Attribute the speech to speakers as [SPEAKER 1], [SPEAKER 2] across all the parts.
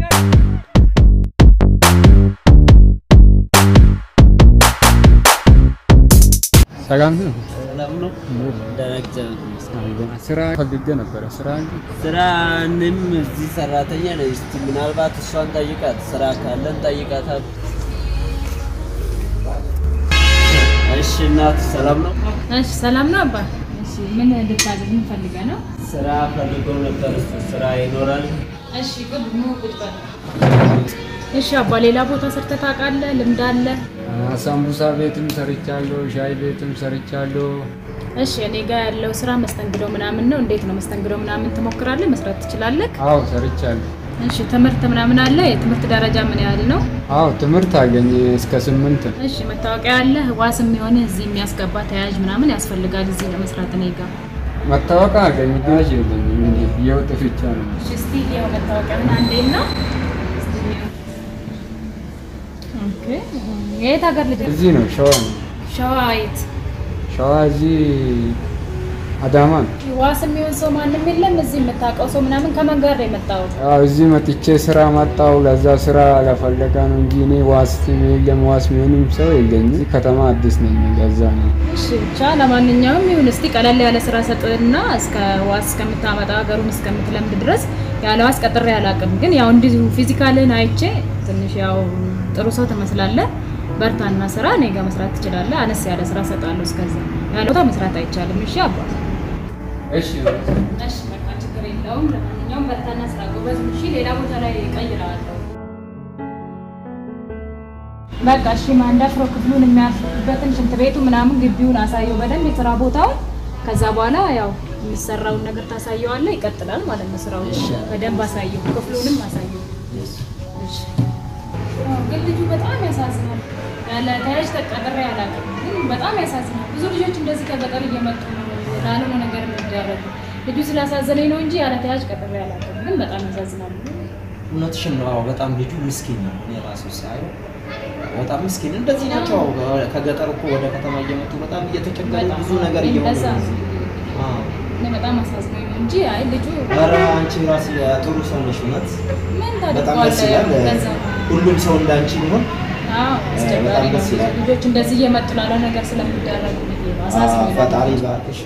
[SPEAKER 1] ሰላም ነው።
[SPEAKER 2] ለምሎ ደረጃ
[SPEAKER 1] ስራ ፈልጌ ነበረ። ስራ
[SPEAKER 2] ስራንም እዚህ ሰራተኛ ነኝ። እስቲ ምናልባት እሷን ጠይቃት፣ ስራ ካለን ጠይቃታል። እሺ እናት ሰላም ነው?
[SPEAKER 3] እሺ ሰላም ነው አባ። እሺ ምን ልታዘዝ ምን ፈልገህ ነው?
[SPEAKER 2] ስራ ፈልገው ነበር። እሱ ስራ ይኖራል?
[SPEAKER 3] እሺ ግብ ኑ ቁጭ በል። እሺ አባ ሌላ ቦታ ሰርተህ ታውቃለህ? ልምድ አለ?
[SPEAKER 1] ሳምቡሳ ቤትም ሰርቻለሁ፣ ሻይ ቤትም ሰርቻለሁ።
[SPEAKER 3] እሺ እኔ ጋር ያለው ስራ መስተንግዶ ምናምን ነው። እንዴት ነው መስተንግዶ ምናምን ትሞክራለህ? መስራት ትችላለህ?
[SPEAKER 1] አዎ ሰርቻለሁ።
[SPEAKER 3] እሺ ትምህርት ምናምን አለ? የትምህርት ደረጃ ምን ያህል ነው?
[SPEAKER 1] አዎ ትምህርት አገኘ እስከ ስምንት ነው።
[SPEAKER 3] እሺ መታወቂያ አለ? ዋስ የሚሆን እዚህ የሚያስገባ ተያያዥ ምናምን ያስፈልጋል እዚህ ለመስራት እኔ ጋር።
[SPEAKER 1] መታወቂያ አገኘ ጋዥ የለኝም። እንዲ የወጥ ብቻ ነው።
[SPEAKER 3] እሺ እስቲ ይኸው መታወቂያህን አንዴና ኦኬ የት ሀገር ልጅ
[SPEAKER 1] እዚህ ነው ሸዋ ነው።
[SPEAKER 3] ሸዋ የት
[SPEAKER 1] ሸዋ እዚህ አዳማ ነው።
[SPEAKER 3] ዋስ የሚሆን ሰው ማንም የለም እዚህ የምታውቀው ሰው ምናምን ከማን ጋር ነው የመጣው
[SPEAKER 1] አዎ እዚህ መጥቼ ስራ መጣው። ለዛ ስራ ለፈለጋ ነው እንጂ እኔ ዋስ የለም ዋስ የሚሆንም ሰው የለኝም። እዚህ ከተማ አዲስ ነኝ። ለዛ ነው
[SPEAKER 3] እሺ ብቻ ለማንኛውም ይሁን እስቲ ቀለል ያለ ስራ ሰጥና እስከ ዋስ እስከምታመጣ ሀገሩን እስከምትለምድ ድረስ ያለ ዋስ ቀጥሬ አላውቅም ግን ያው እንዲሁ ፊዚካልን አይቼ ትንሽ ያው ጥሩ ሰው ትመስላለህ በርታና ስራ እኔ ጋር መስራት ትችላለህ አነስ ያለ ስራ ሰጣለሁ እስከዛ ያለ ቦታ መስራት አይቻልም እሺ አባ
[SPEAKER 1] እሺ
[SPEAKER 3] እሺ በቃ ችግር የለውም ለማንኛውም በርታና ስራ ጎበዝ እሺ ሌላ ቦታ ላይ እቀይርሃለሁ በቃ እሺ ማንዳፍሮ ክፍሉን የሚያርፍበትን ሽንት ቤቱ ምናምን ግቢውን አሳየው በደንብ የስራ ቦታውን ከዛ በኋላ ያው የሚሰራውን ነገር ታሳየዋለህ ይቀጥላል ማለት ነው ስራው በደንብ አሳየው ክፍሉንም አሳየው እሺ አዎ፣ ግን ልጁ በጣም ያሳዝናል ያለ ተያዥ ተቀጥሬ አላውቅም ግን በጣም ያሳዝናል ብዙ ልጆች እንደዚህ ከገጠር እየመጡ ነው ላልሆነ ነገር የሚደረጉ ልጁ ስላሳዘነኝ ነው እንጂ ያለ ተያዥ ቀጥሬ አላውቅም ግን በጣም ያሳዝናል
[SPEAKER 4] እውነትሽን ነው። አዎ በጣም ልጁ ምስኪን ነው። እኔ ራሱ ሳየው በጣም ምስኪን እንደዚህ ናቸው። አዎ ከገጠር እኮ ወደ ከተማ እየመጡ በጣም እየተቸገሩ
[SPEAKER 3] በጣም
[SPEAKER 4] ብዙ ነገር
[SPEAKER 3] እኔ
[SPEAKER 4] እየሆኑ
[SPEAKER 3] እንደዛ
[SPEAKER 4] ነው።
[SPEAKER 3] ነው።
[SPEAKER 4] አዎ
[SPEAKER 3] እኔ በጣም አሳዝኖኝ ነው እንጂ አይ ልጁ
[SPEAKER 4] ኧረ አንቺ ራስ ጥሩ ሰው ነሽ። እውነት
[SPEAKER 3] ምን
[SPEAKER 4] በጣም ደስ
[SPEAKER 3] ታደርገዋለህ?
[SPEAKER 4] ይላል።
[SPEAKER 3] ለዛ ነው።
[SPEAKER 4] ሁሉም ሰው እንዳንቺ ቢሆን
[SPEAKER 3] አዎ አስቸጋሪ
[SPEAKER 4] በጣም
[SPEAKER 3] ነው።
[SPEAKER 4] ደስ ይላል።
[SPEAKER 3] ልጆች እንደዚህ እየመጡ ላለ ነገር ስለሚደረጉ ብዬ ነው አሳዝኖኝ ነው።
[SPEAKER 4] ፈጣሪ ባርክሽ።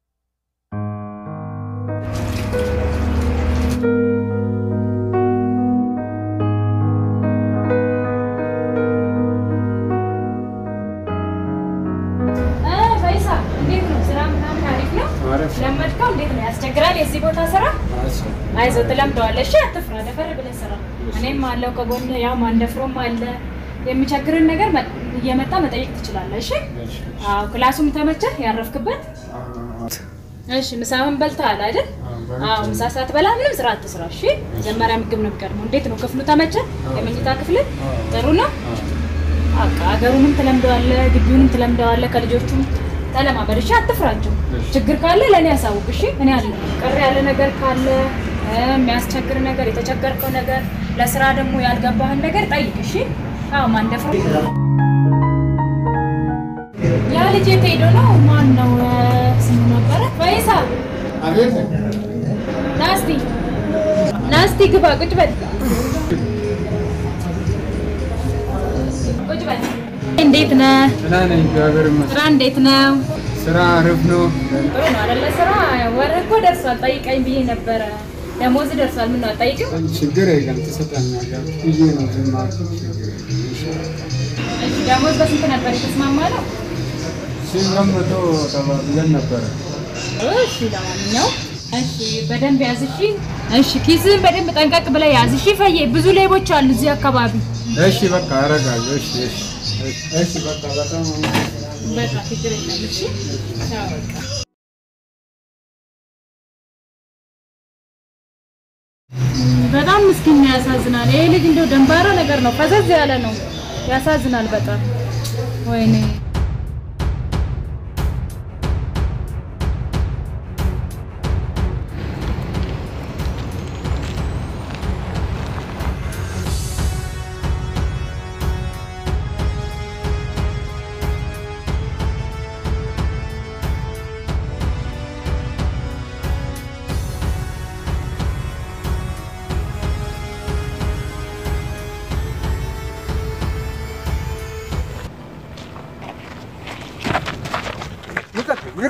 [SPEAKER 3] እ ፈይሳ እንዴት ነው ስራ ምናምን አሪፍ ነው?
[SPEAKER 1] አሪፍ
[SPEAKER 3] ለመድከው እንዴት ነው ያስቸግራል? የዚህ ቦታ ስራ አይዞህ ትለምደዋለህ። እሺ አትፍራ፣ ደፈር ብለህ ስራ። እኔም አለው ከጎን ያው ማንደፍሮም አለ። የሚቸግርን ነገር መ- እየመጣ መጠየቅ ትችላለህ። እሺ አዎ፣ ክላሱም ተመቸህ ያረፍክበት? እሺ ምሳህን በልተሃል አይደል? አዎ፣ ምሳ ሳትበላ ምንም ስራ አትስራ። እሺ መጀመሪያ ምግብ ነው የሚቀድመው። እንዴት ነው ክፍሉ ተመቸህ? የመኝታ ክፍል ጥሩ ነው? በቃ ሀገሩንም ትለምደዋለህ፣ ግቢውንም ትለምደዋለህ። ከልጆቹም ተለማመድ። እሺ አትፍራቸው። ችግር ካለ ለእኔ ያሳውቅ። እሺ እኔ አለ ቅር ያለ ነገር ካለ እ የሚያስቸግር ነገር፣ የተቸገርከው ነገር፣ ለስራ ደግሞ ያልገባህን ነገር ጠይቅ። እሺ አዎ ማንደፍሮ ያ ልጅ የት ሄዶ ነው? ማን ነው ስሙ ነበረ? ፈይሳ
[SPEAKER 1] አቤት
[SPEAKER 3] ናስቲ ናስቲ ግባ፣ ቁጭ በል ቁጭ በል። እንዴት ነህ?
[SPEAKER 1] ደህና ነኝ፣ እግዚአብሔር ይመስገን።
[SPEAKER 3] ስራ እንዴት ነው?
[SPEAKER 1] ስራ አሪፍ ነው።
[SPEAKER 3] ጥሩ ነው አይደለ? ስራ ወር እኮ ደርሷል። ጠይቀኝ ብዬ ነበረ። ደሞዝ ደርሷል። ምን ነው አትጠይቅም?
[SPEAKER 1] ችግር የለም ትሰጠኛለህ ብዬ ነው ዝም አልኩት። ችግር የለም።
[SPEAKER 3] እሺ ደሞዝ በስንት ነበር የተስማማ ነው?
[SPEAKER 1] ስምንት መቶ ተባብለን ነበረ።
[SPEAKER 3] እሺ ለማንኛውም እሺ በደንብ ያዝ እሺ። እሺ ኪስህን በደንብ ጠንቀቅ ብለህ ያዝ እሺ። ፈዬ ብዙ ሌቦች አሉ እዚህ አካባቢ።
[SPEAKER 1] እሺ በቃ አደርጋለሁ። እሺ እሺ እሺ በቃ በጣም
[SPEAKER 3] በቃ ችግር የለም እሺ። ቻው በቃ በጣም ምስኪን ነው፣ ያሳዝናል። ይሄ ልጅ እንደው ደንባራ ነገር ነው፣ ፈዘዝ ያለ ነው። ያሳዝናል በጣም ወይኔ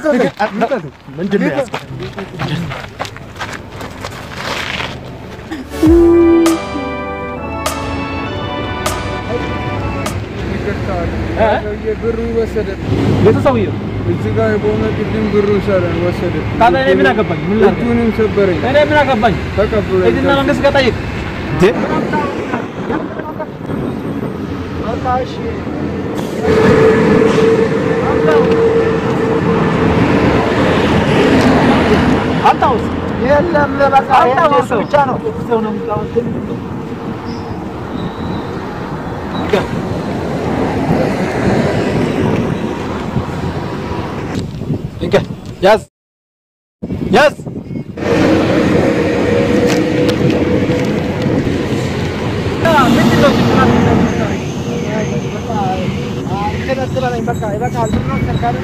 [SPEAKER 5] ምንድን ነው ያዝከው?
[SPEAKER 1] ሰውዬ ብሩ ወሰደ።
[SPEAKER 5] የቱ ሰውዬው?
[SPEAKER 1] እዚህ ጋር በሆነ ቅድም ብሩ ሰረ ወሰደ።
[SPEAKER 5] ታዲያ እኔ ምን አገባኝ? ምን ላድርግ?
[SPEAKER 1] እጁንም ሰበረኝ።
[SPEAKER 5] እኔ ምን አገባኝ?
[SPEAKER 1] ተቀብሎ
[SPEAKER 5] ሂድና መንግስት ጋር ጠይቅ። እንዴ አታውስ
[SPEAKER 6] የለም በቃ
[SPEAKER 5] አታውስ
[SPEAKER 6] የእሱ ብቻ ነው።
[SPEAKER 5] ሰው ነው የምታወንትን እንከ ያዝ ያዝ ምንድን ነው
[SPEAKER 6] ተነስበለኝ በቃ ይበቃል። ምን ነው ሰርካሪ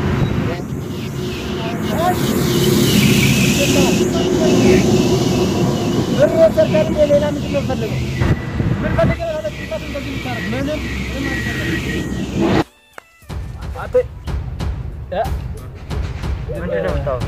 [SPEAKER 6] ብር ሰርካሪ ሌላ ምንድን ነው ፈልገው ምን ፈልገው ያለ ጥፋት እንደዚህ ይታረግ ምንም ምንም አልፈልግም።
[SPEAKER 5] አንተ እ
[SPEAKER 6] ምንድን ነው የምታወራው?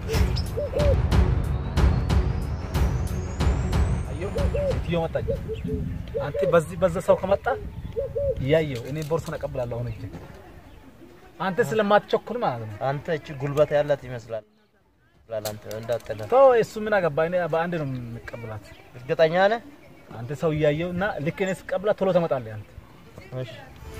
[SPEAKER 5] ሴትዮ መጣች። አንተ በዚህ በዛ ሰው ከመጣ እያየው እኔ ቦርሳን እቀብላለሁ። አሁን እጅ አንተ ስለማትቸኩል ማለት ነው።
[SPEAKER 6] አንተ እቺ ጉልበት ያላት ይመስላል። አንተ እንዳትጠላ
[SPEAKER 5] ተው፣ እሱ ምን አገባ? እኔ በአንድ ነው የምቀብላት።
[SPEAKER 6] እርግጠኛ ነህ?
[SPEAKER 5] አንተ ሰው እያየው እና ልክ እኔ ስቀብላት ቶሎ ትመጣለህ አንተ።
[SPEAKER 6] እሺ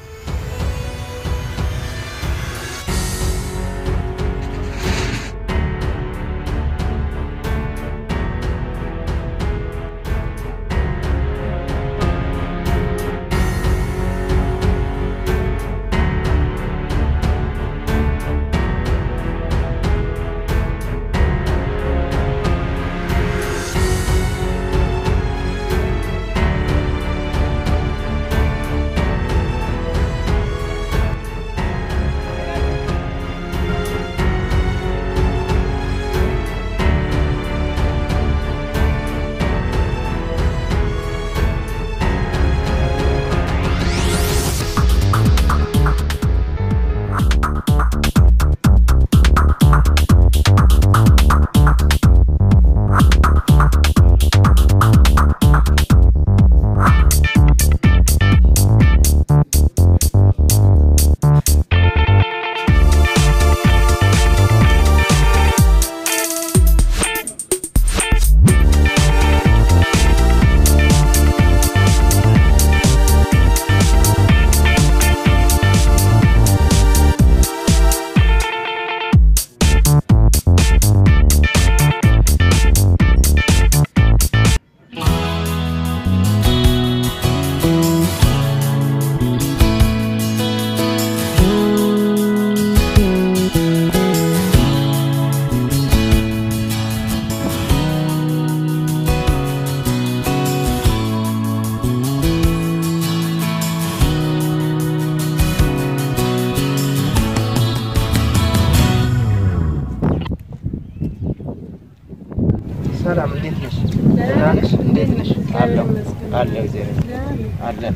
[SPEAKER 6] ሰላም፣ እንዴት ነሽ? ደህና ነሽ? እንዴት ነሽ? አለሁ አለሁ፣ እግዚአብሔር አለን።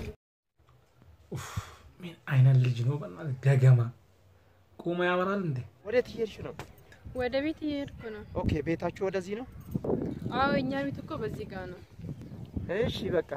[SPEAKER 5] ምን አይነት ልጅ ነው? በእናትህ ገገማ ቁሞ ያወራል እንዴ?
[SPEAKER 6] ወዴት እየሄድሽ ነው?
[SPEAKER 7] ወደ ቤት እየሄድኩ ነው።
[SPEAKER 6] ኦኬ፣ ቤታችሁ ወደዚህ ነው?
[SPEAKER 7] አዎ እኛ ቤት እኮ በዚህ ጋር ነው።
[SPEAKER 6] እሺ፣ በቃ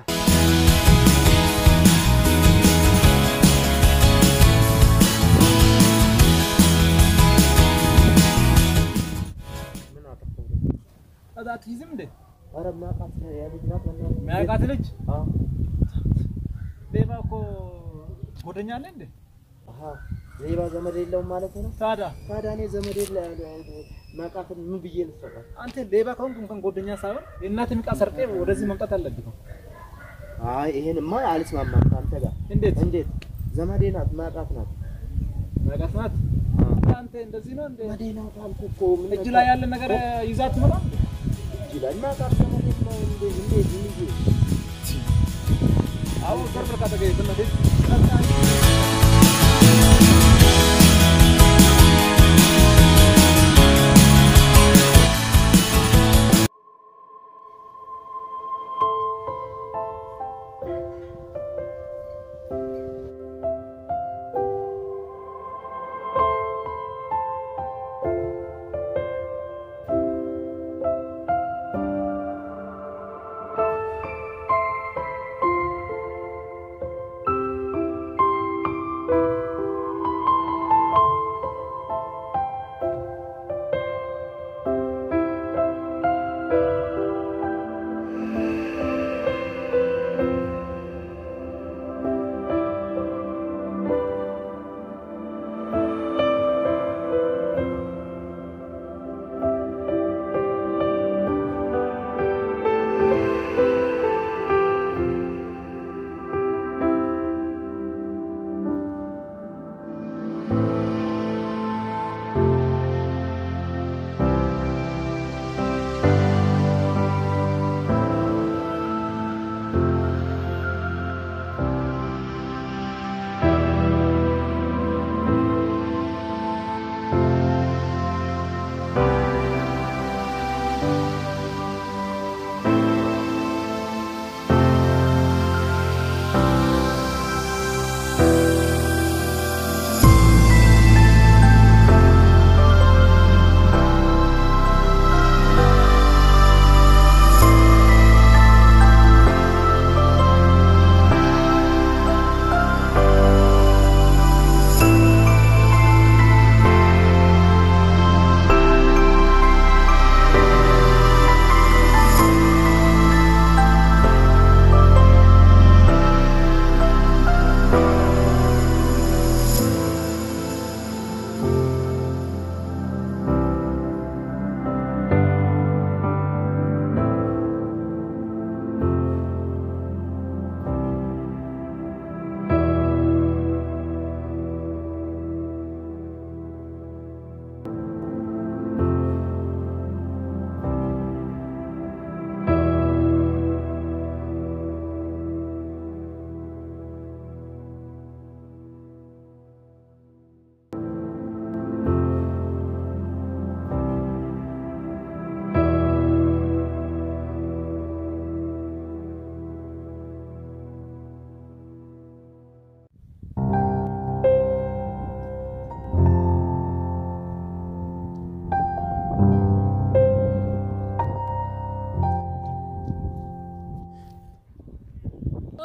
[SPEAKER 6] ምን አጠፋሁ?
[SPEAKER 5] ከዛ አትይዝም እንዴ?
[SPEAKER 6] ኧረ የማውቃት የልጅ ናት በእናትህ።
[SPEAKER 5] የሚያውቃት ልጅ
[SPEAKER 6] አዎ።
[SPEAKER 5] ሌባ እኮ ጎደኛ አለ እንዴ?
[SPEAKER 6] አሃ፣ ሌባ ዘመድ የለውም ማለት ነው?
[SPEAKER 5] ታዲያ
[SPEAKER 6] ታዲያ እኔ ዘመድ የለ ማውቃትን ምን ብዬ ልሰጣት?
[SPEAKER 5] አንተ ሌባ ከሆንክ እንኳን ጎደኛ ሳይሆን የእናትህን ዕቃ ሰርቄ ወደዚህ መምጣት አለብህ እኮ።
[SPEAKER 6] አይ ይሄንማ አልስማማም ከአንተ ጋር።
[SPEAKER 5] እንዴት
[SPEAKER 6] እንዴት? ዘመዴ ናት፣ ማውቃት ናት።
[SPEAKER 5] ማውቃት ናት? አንተ እንደዚህ ነው እንዴ?
[SPEAKER 6] ዘመዴ ናት አልኩህ እኮ። ምን
[SPEAKER 5] እጅ ላይ ያለ ነገር ይዛት ትመጣ
[SPEAKER 6] እጅ ላይ ማውቃት ዘመዴ ነው። እንዴት እንዴት ምን ብዬ
[SPEAKER 5] አሁን ሰርፍ ካተገኝ በእናትህ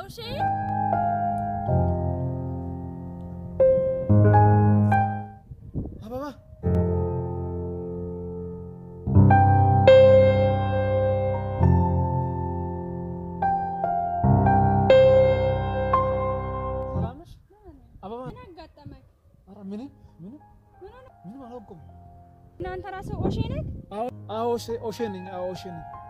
[SPEAKER 3] ኦሼ
[SPEAKER 6] አበባ ሰላም ነሽ? አበባ
[SPEAKER 3] ምን አጋጠመህ?
[SPEAKER 6] ኧረ ምንም ምንም ምንም አላውቅም።
[SPEAKER 3] እናንተ ራስህ ኦሼ ነህ?
[SPEAKER 6] አዎ አዎ ኦሼ ኦሼ ነኝ። አዎ ኦሼ ነኝ።